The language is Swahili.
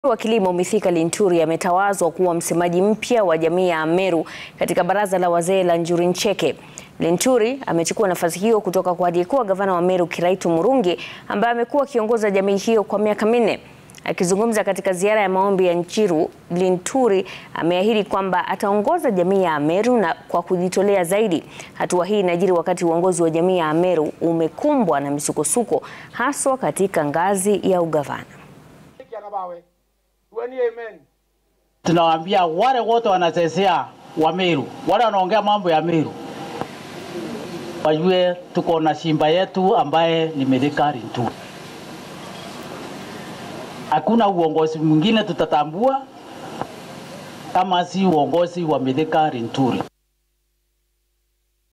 wa kilimo Mithika Linturi ametawazwa kuwa msemaji mpya wa jamii ya Ameru katika baraza la wazee la Njuri Ncheke. Linturi amechukua nafasi hiyo kutoka kwa aliyekuwa gavana wa Meru Kiraitu Murungi ambaye amekuwa akiongoza jamii hiyo kwa miaka minne. Akizungumza katika ziara ya maombi ya Njiru, Linturi ameahidi kwamba ataongoza jamii ya Ameru na kwa kujitolea zaidi. Hatua hii inajiri wakati uongozi wa jamii ya Ameru umekumbwa na misukosuko haswa katika ngazi ya ugavana. Tunawaambia wale wote wanachezea wa Meru, wale wanaongea mambo ya Meru wajue tuko na shimba yetu ambaye ni Mithika Linturi. Hakuna uongozi mwingine tutatambua kama si uongozi wa Mithika Linturi.